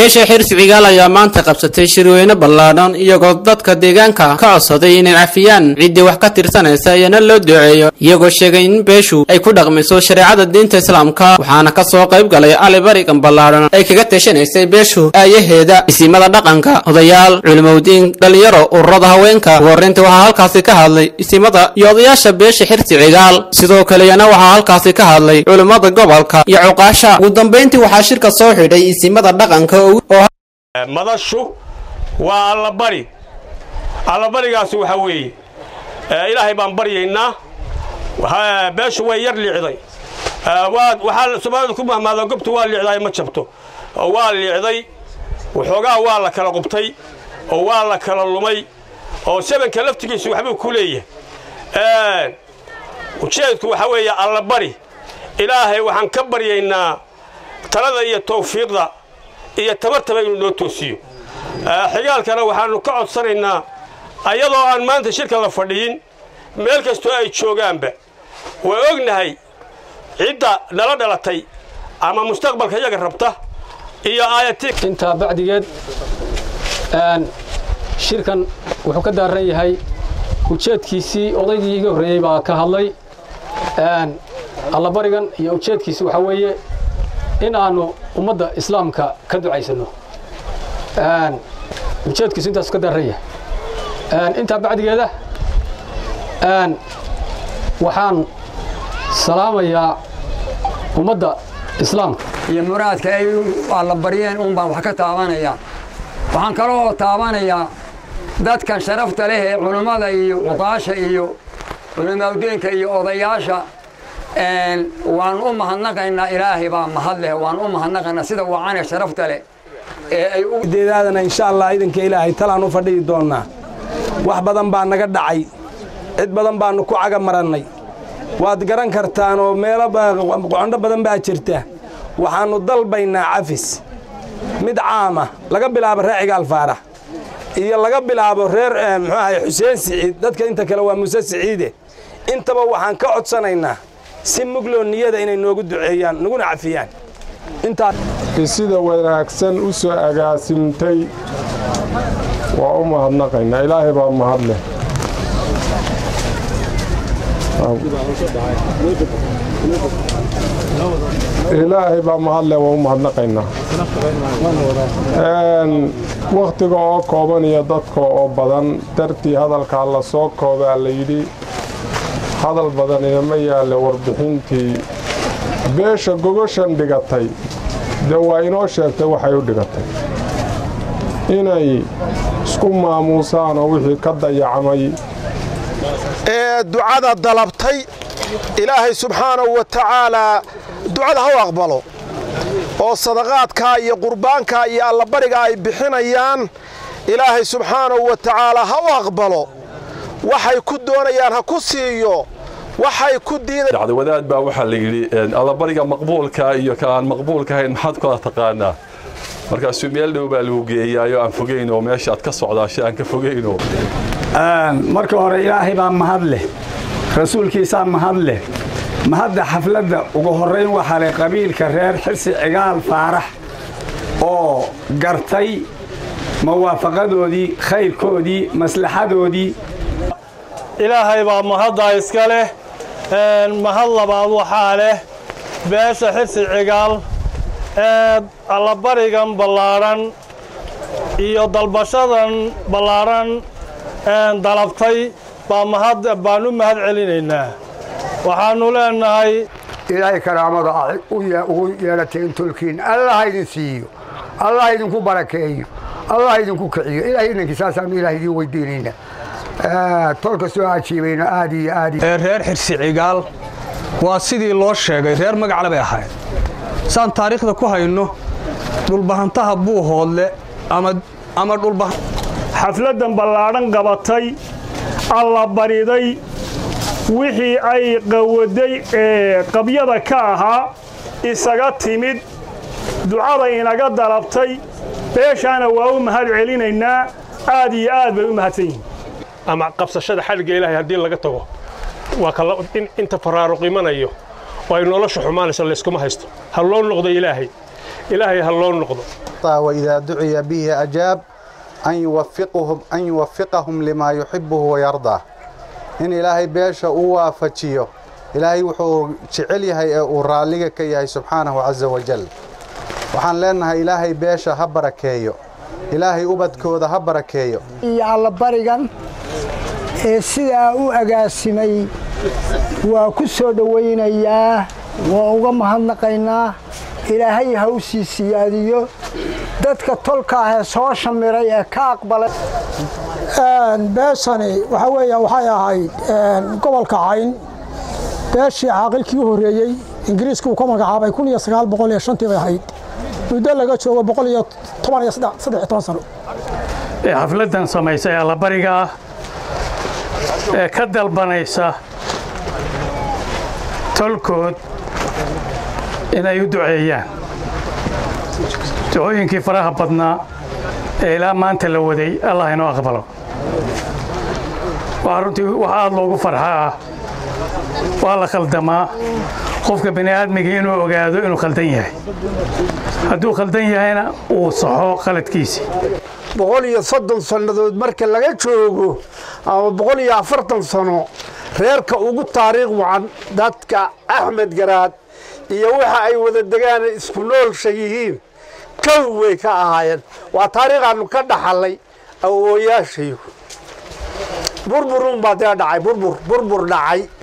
beesha xirsi cigaal ayaa maanta qabsatay shirweyne ballaadhan iyagoo dadka deegaanka ka codsaday inay cafiyaan ciddii wax ka tirsanaysa iyana loo duceeyo iyagoo sheegay in beeshu ay ku dhaqmayso shareecada diinta islaamka waxaana ka soo qayb galay ali barigan ballaadhan ay kaga tashanaysay beeshu aayaheeda isimada dhaqanka odayaal culimowdiin dhalinyaro ururada haweenka ugu horrayntii waxaa halkaasi ka hadlay isimada iyo odayaasha beesha xirsi cigaal sidoo kale iyana waxaa halkaasi ka hadlay culimmada gobolka iyo cuqaasha ugu dambayntii waxaa shirka soo xidhay isimada dhaqanka madashu waa allabari allabarigaasi waxaa weeye ilaahay baan baryaynaa beeshu way yar liicday waxaa soomaalida ku mahmaado gobtu waa liicday ma jabto waa liicday waxoogaa waa la kala qubtay oo waa la kala lumay oo sabanka laftigiisu waxbuu ku leeyahay ujeedku waxaa weeye allabari ilaahay waxaan ka baryaynaa talada iyo tawfiiqda iyo tabartaba inuu noo toosiyo xigaalkana waxaannu ka codsanaynaa ayadoo aan maanta shirka la fadhiyin meel kastoo ay joogaanba waa ognahay cidda nala dhalatay ama mustaqbalka iyaga rabta iyo intaa bacdigeed shirkan wuxuu ka daaran yahay ujeedkiisii odaygii iga horreeyey baa ka hadlay allabarigan iyo ujeedkiisi waxaa weeye in aanu ummadda islaamka ka ducaysanno ujeedkiisu intaasu ka daaran yahay intaa bacdigeeda waxaan salaamayaa ummadda islaamka iyo muraadka ay alla baryeen uun baan wax ka taabanayaa waxaan kaloo taabanayaa dadkan sharafta leh ee culummada iyo cuqaasha iyo culimaaudeenka iyo odayaasha waan u mahadnaqaynaa ilaahay baa mahad leh waan u mahadnaqaynaa sida wacane sharafta leh deedaadana insha allah idanka ilaahay talaan u fadhihi doonnaa wax badan baa naga dhacay cid badan baannu ku caga marannay waad garan kartaan oo meelo qocondho badan baa jirta waxaannu dalbaynaa cafis mid caama laga bilaabo reer cigaal faarax iyo laga bilaabo reer muxuu ahay xuseen siciid dadka inta kale waa muse siciide intaba waxaan ka codsanaynaa si mugloo niyada inay noogu duceeyaan naguna cafiyaan sida wanaagsan u soo agaasimtay waa u mahadnaqaynaa ilaahay baa mahad leh ilaahay baa mahad leh waa u mahadnaqaynaa wakhtiga oo kooban iyo dadka oo badan dartii hadalkaa la soo koobaa la yidhi hadal badan inama yaalle warbixintii beesha gogoshan dhigatay dee waa inoo sheegtay waxay u dhigatay inay isku maamuusaan oo wixii ka dayacmay ee ducada dalabtay ilaahay subxaanahu wa tacaalaa ducada ha u aqbalo oo sadaqaadkaa iyo qurbaankaa iyo allabariga ay bixinayaan ilaahay subxaanahu wa tacaalaa ha u aqbalo waxay ku doonayaan ha ku siiyo waxay ku diidayaan wadaad baa waxaa la yidhi allabariga maqbuulka iyo ka aan maqbuulka ahayn maxaad kula taqaanaa markaasuu meel dhow baa lagu geeyaayo aan fogaynoo meesha aad ka socdaasha aan ka fogayno marka hore ilaahay baa mahad leh rasuulkiisaa mahad leh mahadda xafladda ugu horrayn waxaa leh qabiilka reer xirsi cigaal faarax oo gartay mawaafaqadoodii khayrkoodii maslaxadoodii ilaahay baa mahaddaa iska leh mahad labaad waxaa leh beesha xirsi cigaal ee allabarigan ballaadhan iyo dalbashadan ballaadhan dalabtay baan u mahad celinaynaa waxaannu leennahay ilaahay karaamada ah ugu yeelateen tolkiin allah idin siiyo allah idinku barakeeyo allah idinku kiciyo ilahay idankii saasaanu ilaah idiin weydiinaynaa tolka soo ajiibayno aad iyo aad ee reer xirsi cigaal waa sidii loo sheegay reer magacle bay ahayd saan taariikhda ku hayno dhulbahantaha buuhoodle ama xafladdan ballaadhan qabatay alla bariday wixii ay qawaday ee qabyada ka ahaa isaga timid ducada inaga dalabtay beeshaana waa u mahad celinaynaa aad iyo aad bay u mahadsan yihiin ama qabsashada xadhigga ilaahay haddii laga tago waa kala inta faraaruq imanayo oo ay nolosha xumaanayso layskuma haysto ha loo noqdo ilaahay ilaahay ha loo noqdo وإذا دعي به أجاب أن يوفقهم أن يوفقهم لما يحبه ويرضاه إن إلهي بيشا وافجيو إلهي وحو جعل يهي وراليك كي سبحانه عز وجل waxaan leenahay ilaahay beesha ha barakeeyo ilaahay ubadkooda ha barakeeyo iyo allabarigan ee sidaa u agaasimay waa ku soo dhowaynayaa waa uga mahadnaqaynaa ilaahay ha u sii siyaadiyo dadka tolka ah ee soo shamiray ee ka aqbalay beeshani waxa weeya waxay ahayd gobolka cayn beeshii caaqilkii u horreeyey ingiriiska uu ka magacaabay kun iyo sagaal boqol iyo shantii bay ahayd muddo laga joogo boqol iyo toban iyo saddex iyo toban sano ee xafladdan samaysa ee allabariga ah ee ka dalbanaysa tolkood inay u duceeyaan ducooyinkii faraha badnaa ee ilaa maanta la waday allah inoo aqbalo waa runtii wax aad loogu farxa ah waa la khaldamaa qofka bini aadmiga inuu ogaado inuu khaldan yahay hadduu khaldan yahayna uu saxo khaladkiisii boqol iyo soddon sannadood marka laga joogo ama boqol iyo afartan sano reerka ugu taariikh wacan dadka axmed garaad iyo waxa ay wada degaan isku noolsha yihiin kow way ka ahaayeen waa taariikhaannu ka dhaxallay awooyaashayu burburun baa dee dhacay burbur burbur dhacay